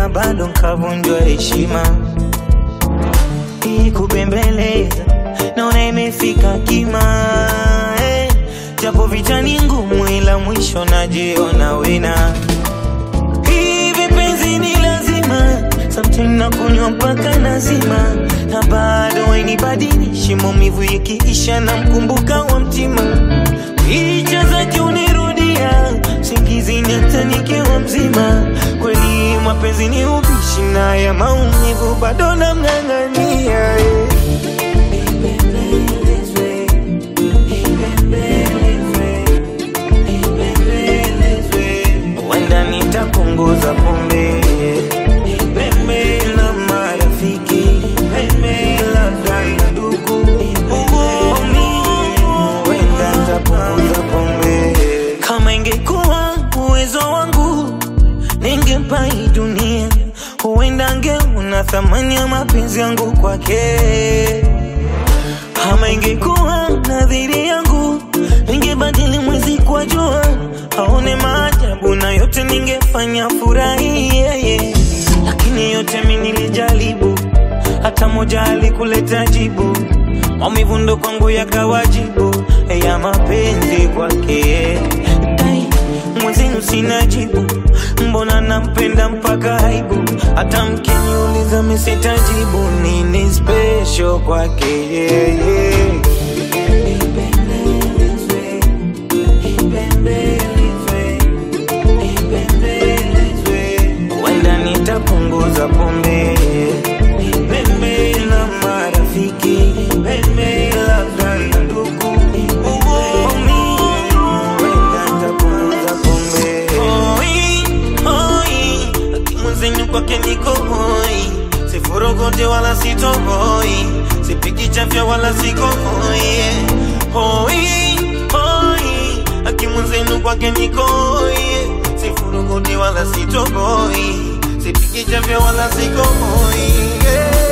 ila bado nkavunjwa heshima. Hii kubembeleza naona imefika kima eh, japo vita ni ngumu, ila mwisho najiona wina. Hivi penzi ni lazima, sometimes nakunywa mpaka nazima, na bado hainibadilishi. Maumivu ikiisha na mkumbuka wa mtima, picha zake unirudia singizini hata nikiwa mzima. Kweli mapenzi ni ubishi, na ya maumivu bado namng'ang'ania eh. Wenda nitapunguza pombe Pembe la marafiki Pembe labda na ndugu Wenda nitapunguza pombe Kama ingekuwa uwezo wangu Ningempa hii dunia Huenda angeona thamani ya mapenzi yangu kwake kama ingekuwa nadhiri yangu, ningebadili mwezi kwa jua, aone maajabu na yote ningefanya furahi yeye. Lakini yote mi nilijaribu, hata moja alikuleta jibu. Maumivu ndo kwangu yakawajibu ya mapenzi kwake. Ai, Mwenzenu sina jibu, mbona nampenda mpaka aibu. Hata mkiniuliza mi sitajibu, nini special kwake yeye. Wenda nitapunguza pombe Pembe la marafiki Pembe labda na ndugu Wenda nitapunguza pombe Hoi, hoi Akimwenzenu kwake niko hoi Sifurugote wala sitohoi Sipiki chafya wala siko hoi Hoi, hoi Akimwenzenu kwake niko hoi Sifurugote wala sitohoi Sipiki chafya wala siko hoi yeah.